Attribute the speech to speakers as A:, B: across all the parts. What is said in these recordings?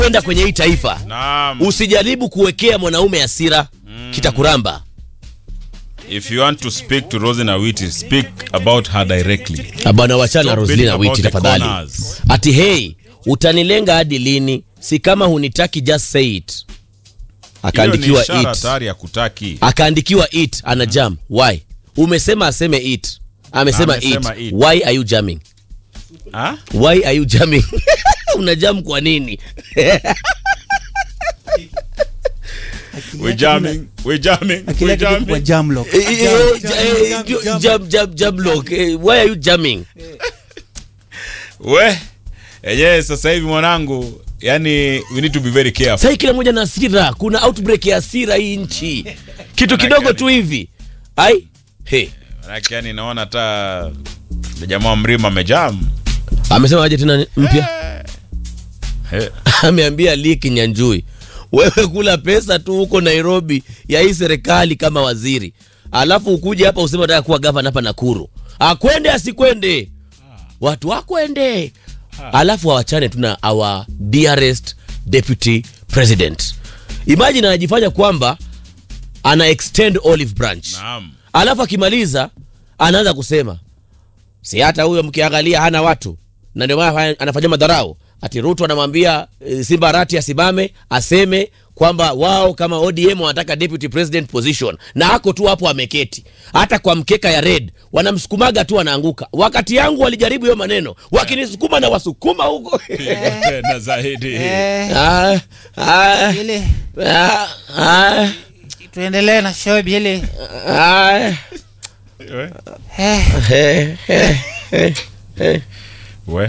A: kwenda kwenye hii taifa
B: Naam.
A: usijaribu kuwekea mwanaume hasira kitakuramba
B: If you want to speak to Rosin Awiti, speak about her directly.
A: Ah, bwana wachana
B: Stop
A: Roslina
B: beating about
A: Witi
B: the
A: tafadhali
B: corners.
A: ati hey utanilenga hadi lini si kama hunitaki just say it
B: Hiyo ni
A: akaandikiwa
B: ishara
A: it
B: hatari ya kutaki.
A: akaandikiwa it ana jam why umesema aseme it amesema it.
B: Amesema it.
A: why are you jamming
B: Ah?
A: why are you jamming una jam kwa nini
B: We're jamming. We're jamming.
C: Akili
B: We're
C: yake iko kwa
B: jamming.
C: jam lock.
A: Eh, eh, eh, eh,
C: jam, jam,
A: jam jam jam lock Eh, why are you jamming
B: We. Yenyewe sasa hivi mwanangu, yani we need to be very careful.
A: sasa kila mmoja na hasira kuna outbreak ya hasira hii nchi kitu kidogo tu hivi ai hey.
B: Manake yani naona hata jamaa wa mrima amejam.
A: amesema aje tena mpya
B: Eh.
A: ameambia Lee Kinyanjui, wewe kula pesa tu huko Nairobi ya hii serikali kama waziri, alafu ukuje hapa useme unataka kuwa gavana hapa Nakuru, akwende asikwende, watu wakwende, alafu wawachane tu na our dearest deputy president. Imagine anajifanya kwamba ana extend olive branch,
B: Naam.
A: alafu akimaliza anaanza kusema si hata huyo mkiangalia hana watu na ndio maana anafanya madharau ati ruto anamwambia e, simba arati asimame aseme kwamba wao kama odm wanataka deputy president position na ako tu hapo ameketi hata kwa mkeka ya red wanamsukumaga tu anaanguka wakati yangu walijaribu hiyo maneno wakinisukuma na wasukuma huko
B: Tena zaidi.
C: Eh,
A: Ah, ah,
C: ile
A: ah, ah,
C: tuendelee na show ile.
A: ah,
B: We.
C: Eh,
A: eh, eh, eh, eh.
B: We.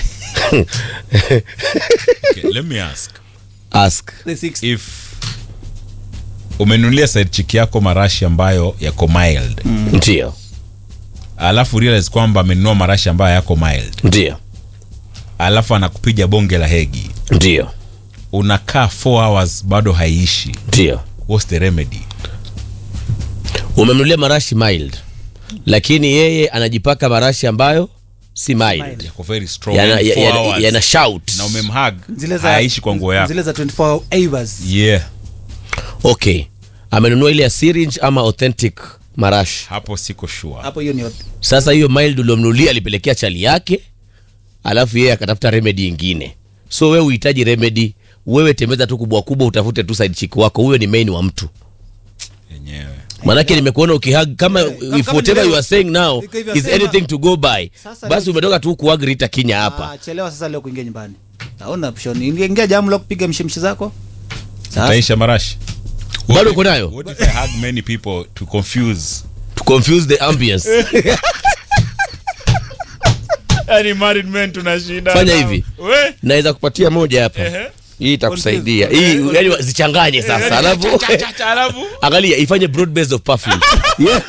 B: okay, let me ask.
A: ask
C: the six.
B: If umenunulia side chick yako marashi ambayo yako mild
A: ndio
B: alafu realize kwamba amenunua marashi ambayo yako mild
A: ndio
B: alafu anakupiga bonge la hegi
A: ndio
B: unakaa 4 hours bado haiishi
A: ndio
B: what's the remedy
A: umemnulia marashi mild lakini yeye anajipaka marashi ambayo si mild
B: yako very strong
A: yana,
B: yani four
A: yana,
B: hours.
A: yana shout
B: na umemhag
C: Zile za
B: haishi kwa nguo yako
C: Zile za 24 hours.
B: yeah
A: okay amenunua ile ya syringe ama authentic marashi
B: hapo siko sure
C: Hapo hiyo ni
A: sasa hiyo mild uliomnulia alipelekea chali yake alafu yeye akatafuta remedy ingine so wewe uhitaji remedy wewe tembeza tu kubwa kubwa utafute tu side chick wako huyo ni main wa mtu
B: yenyewe
A: manake nimekuona ukihag kama if
C: kama
A: whatever
C: ni
A: you are saying now
C: Iko hivyo
A: is
C: sema.
A: anything to go by
C: Sasa
A: basi
C: leo-
A: umetoka tu kuhag Rita Kinya hapa
C: Ah, chelewa sasa leo kuingia nyumbani. Naona option. Ingia jam lock piga mshimshi zako. Sasa
B: taisha marashi
A: bado uko nayo
B: what if i hug many people to confuse
A: to confuse the ambience
B: yani married men tunashinda
A: Fanya hivi.
B: we
A: naweza kupatia moja hapa
B: Ehe.
A: hii itakusaidia
C: Confuse.
A: hii yani zichanganye sasa alafu
B: Cha, cha, cha, alafu
A: angalia ifanye broad base of perfume yeah.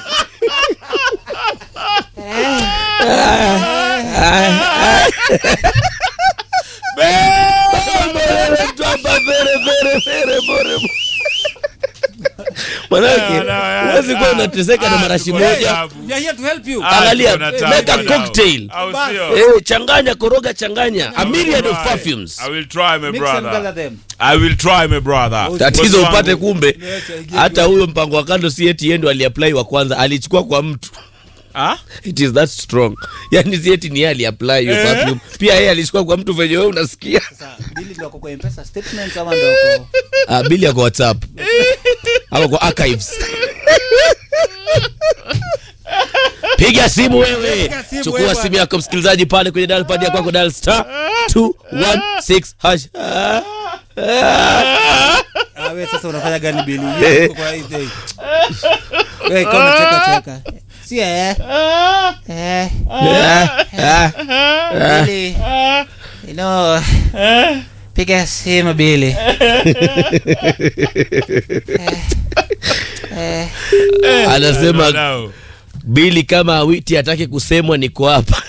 A: manake huwezi kuwa unateseka na marashi moja
C: we are here to help you.
A: Angalia,
B: kuna tabu
A: make a
B: now.
A: cocktail.
B: Au sio?
A: Eh, changanya koroga changanya a myriad of
B: Try.
A: perfumes
B: I will try my
C: Mix and gather
B: brother.
C: them.
B: I will try my brother.
A: tatizo
B: Boss
A: upate
B: wangu.
A: kumbe
C: Yes, I get
A: hata huyo mpango wa kando si eti yeye ndo aliapply wa kwanza alichukua kwa mtu
B: Ah?
A: it is that strong yani si eti ni yeye aliapply hiyo perfume pia yeye alichukua kwa mtu venye wewe unasikia
C: Sasa bili ndio kwa M-Pesa statements ama ndio kwa
A: ah, bili ya kwa whatsapp ama kwa archives piga simu wewe
C: Piga simu
A: chukua
C: wewe
A: simu
C: bwana.
A: yako msikilizaji pale kwenye dial pad ya kwako dial star 216 hash Ah,
C: Ah, wewe sasa unafanya gani bili? Hiyo iko kwa hii day. Wewe kama cheka cheka. Si eh. Eh.
A: ah, ah.
C: Bili. You know. Piga simu bili. Eh. Eh.
A: anasema
B: Now,
A: bili kama awiti hataki kusemwa niko hapa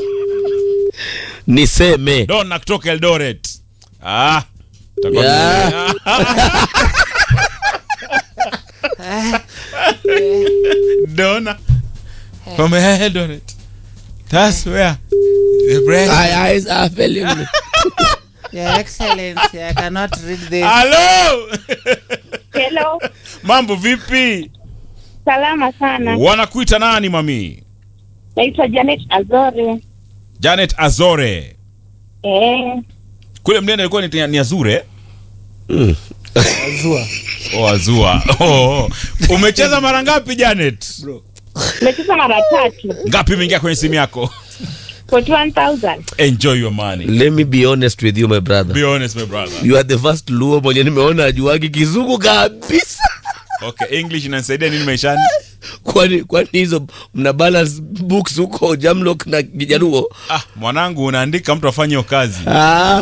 A: niseme
B: Donna kutoka Eldoret. Ah. Takuwa
A: Yeah.
B: Donna from Eldoret. That's where the bread.
A: My eyes are failing me.
C: Your Excellency, I cannot read this.
B: halo
D: Hello,
B: mambo vipi
D: salama sana.
B: wanakuita nani mami
D: Naitwa Janet Azore.
B: janet azore
D: Eh,
B: kule mnene alikuwa ni, ni azure
C: Zua.
B: oh, azua oh. umecheza mara ngapi janet
D: nimecheza mara tatu.
B: ngapi imeingia kwenye simu yako
D: 41,000.
B: enjoy your money
A: let me be honest with you my brother
B: be honest my brother
A: you are the first luo mwenye nimeona ajuagi kizungu kabisa
B: okay english inanisaidia nini maishani
A: kwani kwani hizo mna balance books huko jamlock na kijaruo
B: ah mwanangu unaandika mtu afanye hiyo kazi
A: Ah.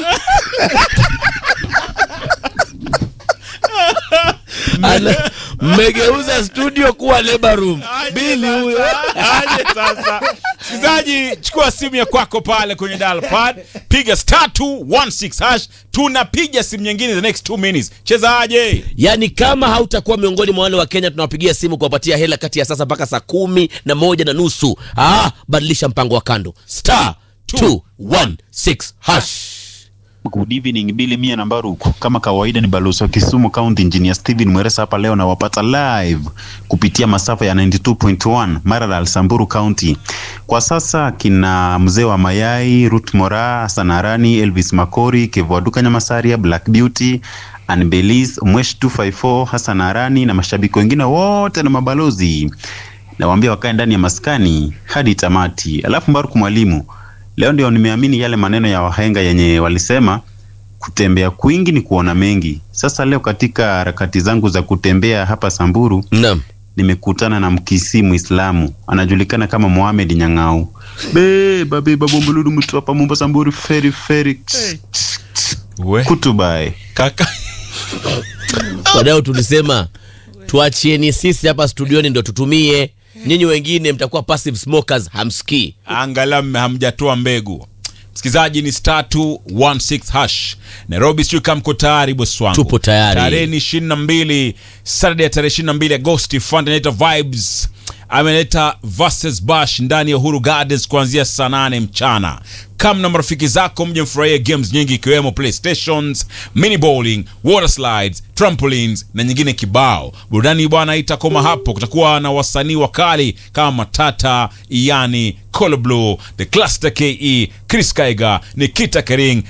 A: Ana- mmegeuza studio kuwa labor room bili huyo
B: aje sasa msikilizaji chukua simu ya kwako pale kwenye dial pad piga star 216 hash tunapiga simu nyingine the next 2 minutes cheza aje
A: yaani kama hautakuwa miongoni mwa wale wa kenya tunawapigia simu kuwapatia hela kati ya sasa mpaka saa kumi na moja na nusu ah, badilisha mpango wa kando star 216 hash
E: Good evening, Billy Mia na Mbaruku. Kama kawaida ni balozi wa Kisumu County Engineer Steven Mweresa hapa leo na wapata live kupitia masafa ya 92.1 Maralal Samburu County. Kwa sasa kina mzee wa mayai, Ruth Mora, Sanarani, Elvis Makori, Kevoaduka Nyamasaria, Black Beauty, Anbelis, Mwesh 254, Hassan Arani na mashabiki wengine wote na mabalozi. Nawaambia wakae ndani ya maskani hadi tamati. Alafu Mbaruku mwalimu, leo ndio nimeamini yale maneno ya wahenga yenye walisema kutembea kwingi ni kuona mengi. Sasa leo katika harakati zangu za kutembea hapa Samburu
A: naam
E: nimekutana na mkisi Muislamu anajulikana kama Mohamed Nyang'au. Beba beba bombuludu mtu hapa Mombasa Samburu feri feri
B: we
E: kutubai.
B: kaka
A: wadau tulisema tuachieni sisi hapa studioni ndo tutumie nyinyi wengine mtakuwa passive smokers hamsikii
B: angalau mme- hamjatoa mbegu msikilizaji ni star 216 hash nairobi sijui kama mko tayari bosi wangu
A: Tupo tayari.
B: tarehe ni ishirini na mbili saturday ya tarehe ishirini na mbili agosti fund inaita vibes ameleta versus bash ndani ya uhuru gardens kuanzia saa nane mchana kam na marafiki zako mje mfurahie games nyingi ikiwemo playstations mini bowling water slides trampolines na nyingine kibao burudani bwana itakoma hapo kutakuwa na wasanii wakali kama matata iani Colo Blue, the cluster ke chris kaiga nikita kering